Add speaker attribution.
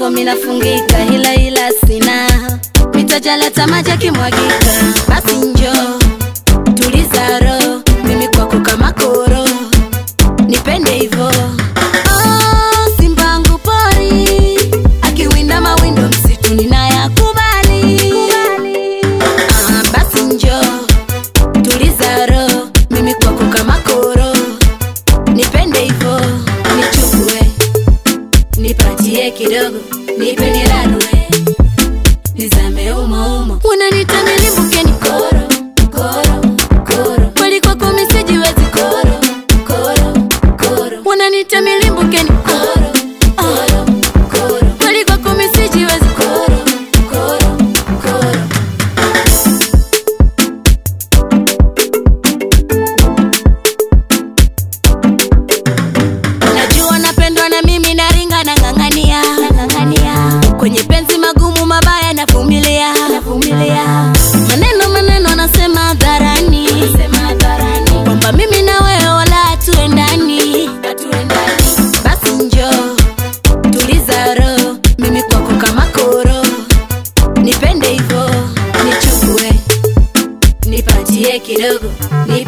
Speaker 1: kwako minafungika, ila ila sina mitajaleta maji yakimwagika. Basi njoo tuliza roho, mimi kwako kama koro, nipende hivo. Oh, simbangu pori akiwinda mawindo msitu ninayakubali. Ah, basi njoo tuliza roho, mimi kwako kama koro, nipende hivo, nichukue nipatie kidogo, nipe nirarue, nizame umo umo, unanita nilimbuke ni koro koro koro, kweli kwako misijiwezi koro koro koro, unanita milimbuke ni koro koro koro, kweli kwako misijiwezi koro koro koro. Najua napendwa na mimi naringa na ng'ang'ania kwenye penzi magumu mabaya navumilia maneno maneno nasema hadharani kwamba mimi na wewe wala hatuendani basi njoo tuliza roho mimi kwako kama koro nipende hivo nichukue nipatie kidogo nipe